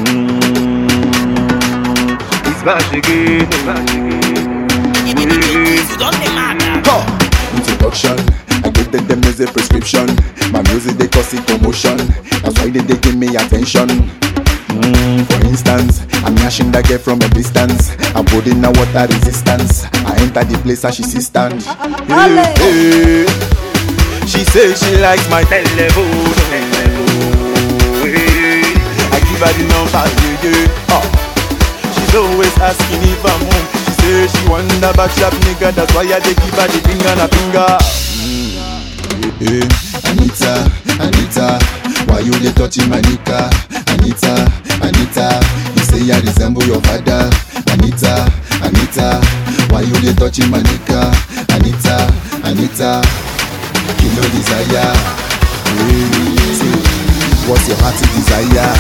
Mm, it's back again. You don't dey mad now. Huh. Introduction, I give them the music prescription. My music they cause it commotion. That's why they, they give me attention. Mm, for instance, I'm gnashing that girl from a distance. I'm putting a water resistance. I enter the place and she see stand. Hey, hey. She say she likes my telephone. Hey, I give her the number, yeah, yeah. Oh. She's always asking if I'm home. She say she want a back shop nigga, that's why I dey give her the finger and a finger. Hey, Anita, Anita, why you dey touching my nika? Anita, Anita, you say I resemble your father. Anita, Anita, why you dey touching my nika? Anita, Anita, kilo desire. Hey, say, what's your heart's desire?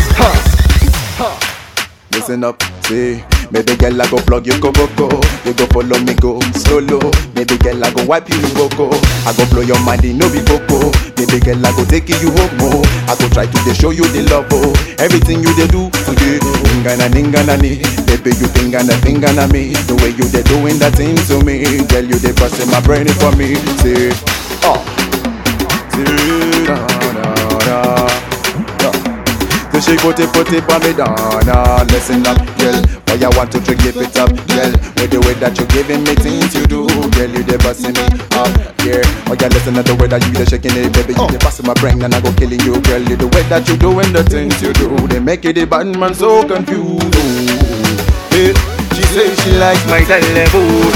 Listen up, say Baby girl, I go plug you go go go You go follow me go solo Baby girl, I go wipe you go go I go blow your mind, it no be coco Baby girl, I go take you home oh. I go try to dey show you the love oh Everything you dey do today Ninga na ninga na ni Baby, you finger na finger na me The way you dey doing that thing to me Girl, you dey busting my brain for me Say, oh Say, da da da da so she put it, put it on me down, uh, listen up, girl Why you want to give it up, girl With the way that you giving me things you do Girl, you dey busting me up, yeah Oh, yeah, listen to the way that you dey shaking it, baby You dey busting my brain and I go killing you, girl You the way that you doing the things you do They make it the bad man so confused Ooh. Yeah. She say she like my telephone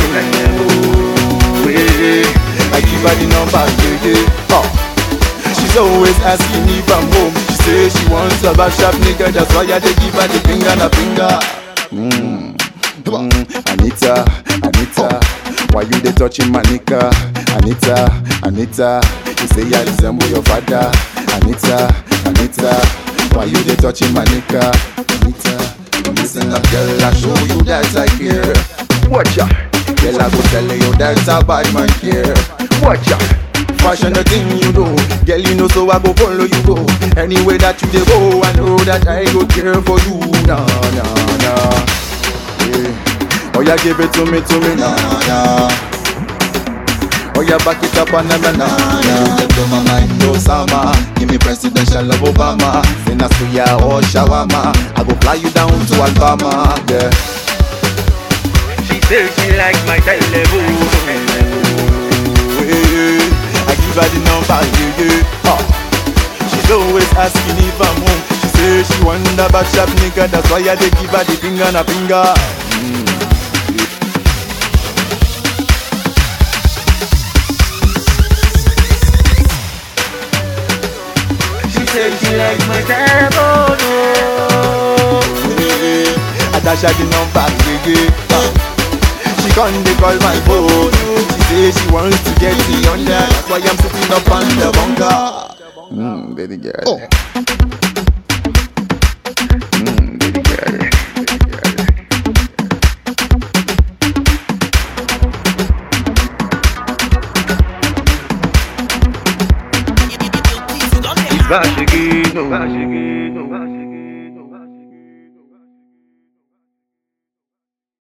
yeah. I give her the number, yeah, yeah oh. She's always asking if I'm home. She say she wants a back shop nigga. That's why I dey give her the finger and a finger. Mm. Mm. Anita, Anita, why you dey touching my nigga? Anita, Anita, you say I resemble your father. Anita, Anita, why you dey touching my nigga? Anita, listen up, girl, I show you that I care. Watch ya, girl, I go tell you that a bad man care. Watch ya. Fashion the thing you do Girl you know so I go follow you go Anyway that you dey go I know that I go care for you Nah nah nah yeah. Oh yeah give it to me to me nah nah Oh yeah back it up and nah nah nah You blow my mind Osama Give me presidential of Obama Then I suya or shawarma I go fly you down to Alabama Yeah She say she like my telephone. I give her the number, yeah, yeah. Oh. She's always asking if I'm home. She say she want a back shop nigga, that's why I dey give her the finger and a finger. She say she like my telephone. Yeah, I dash her the number, yeah, yeah. Oh. She come dey call my phone. She say she wants to get me under, that's why I'm sitting up on the bunker. Mm, baby girl. Oh. Mm, baby girl. Baby girl. You don't dey It's back again.